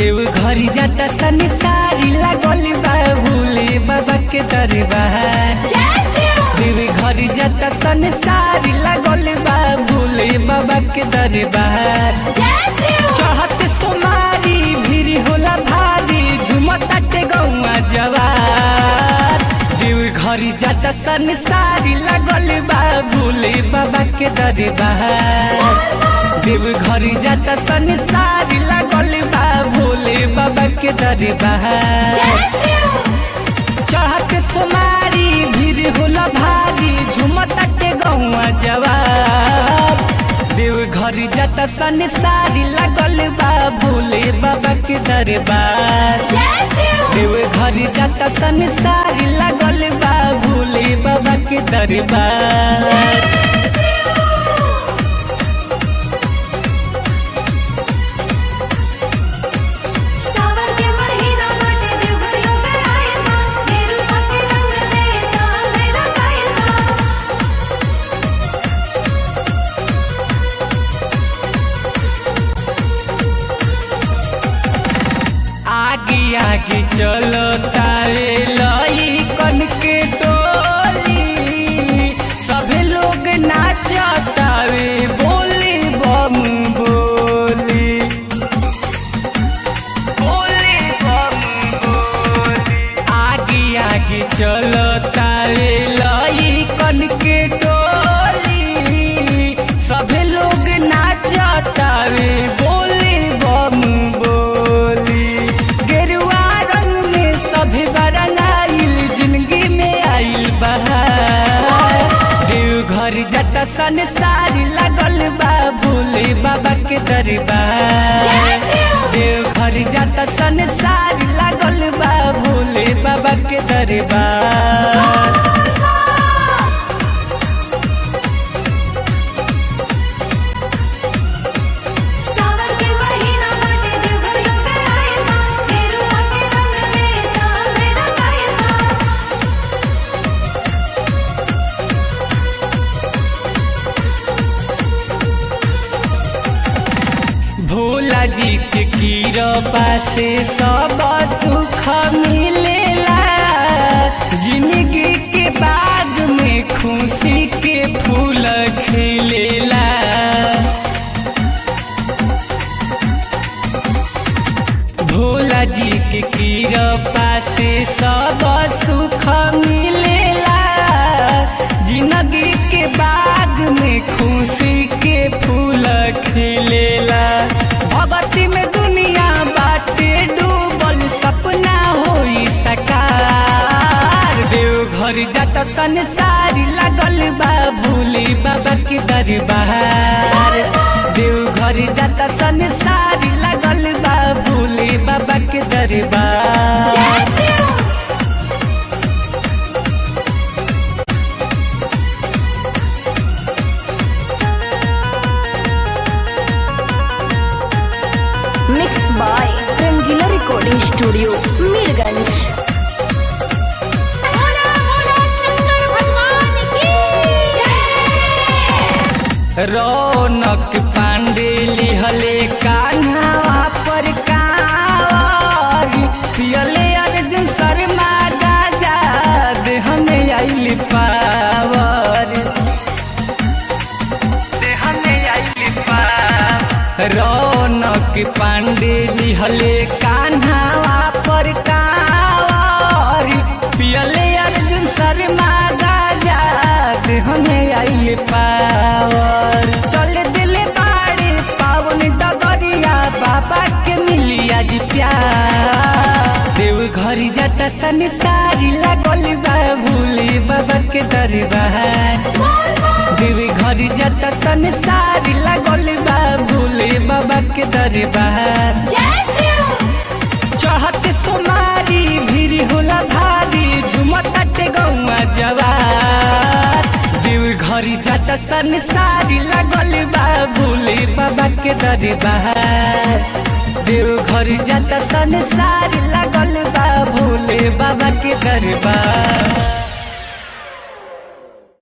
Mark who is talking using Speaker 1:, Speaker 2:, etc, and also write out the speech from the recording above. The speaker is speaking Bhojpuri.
Speaker 1: देव घरी जाता तनी तारी लागल बा भूले बाबा के दरबार देव घरी जाता तनी तारी लागल बा भूले बाबा के दरबार चढ़त सोमारी भीड़ होला भारी झुमताटे गौआ जवार देव घरी जाता तनी तारी लागल बा भूले बाबा के दरबार देव घरी जाता तनी तारी लागल बा भोले बाबा के दरबार चढ़त सोमारी भीड़ होला भारी झुमताटे गौआ जवाब देव घरी जाता तनी तारी लागल बा भोले बाबा के दरबार देव घरी जाता तनी तारी लागल बा भोले बाबा के दरबार
Speaker 2: सावन के महीना बाटे देवघर लोग आइल बा गेरुआ के रंग में सावे रंगाइल बा
Speaker 1: आगे आगे चलो तारे लई कन के टोली सभे लोग नाचतावे बोली बम बोली बोली बम बोली आगे आगे चलो तारे लई कन के टोली सभे लोग नाचतावे बोली बम बोली गेरुआ रंग में सभे बरंगाइल जिंदगी में आइल बहार देव घर जटा सन सारी लगल बा भोले बाबा के दरबार देव घर जाता सन सारी लागल बा भोले बाबा के दरबार
Speaker 2: सावन के महीना बाटे देवघर लोग आइल बा गेरुआ के रंग में सावे रंगाइल बा
Speaker 1: भोला जी के कीरपा से सब सुख मिलेला जिंदगी के बाग में खुशी के फूल खिलेला भोला जी के कीरपा से सब सुख मिलेला जिंदगी के बाग में खुशी के फूल खिलेला भगती में दुनिया बाटे डूबल सपना होई सकार देव घर जाता तन सारी लागल बा भूले बाबा के दरबार देव घर जाता तन सारी लागल बा भूले बाबा के दरबार
Speaker 3: mix by Rangila recording studio Mirganj
Speaker 1: Raunak Pandey लिहले कान्हावा पर कावर पियले अर्जुन शर्मा गाजा दे हमें आइल पावर दे हमें आइल पावर रौनक पांडे लिहले कान्हावा पर कावर पियले अर्जुन शर्मा गाजा दे हमें आइल पावर चल दिल बाड़ी पावन डगरिया बाबा के मिली आज प्यार देव घरी जाता तनी तारी लागल बा भूले बाबा के दरबार देव घरी जाता तनी तारी लागल बा भूले बाबा के दरबार चढ़त सोमारी भीड़ होला भारी झुमताटे गौआ जवार देव घरी जाता सन सारी लागल बा भोले बाबा के दरबार देव घरी जाता सन सारी लागल बा भोले बाबा के दरबार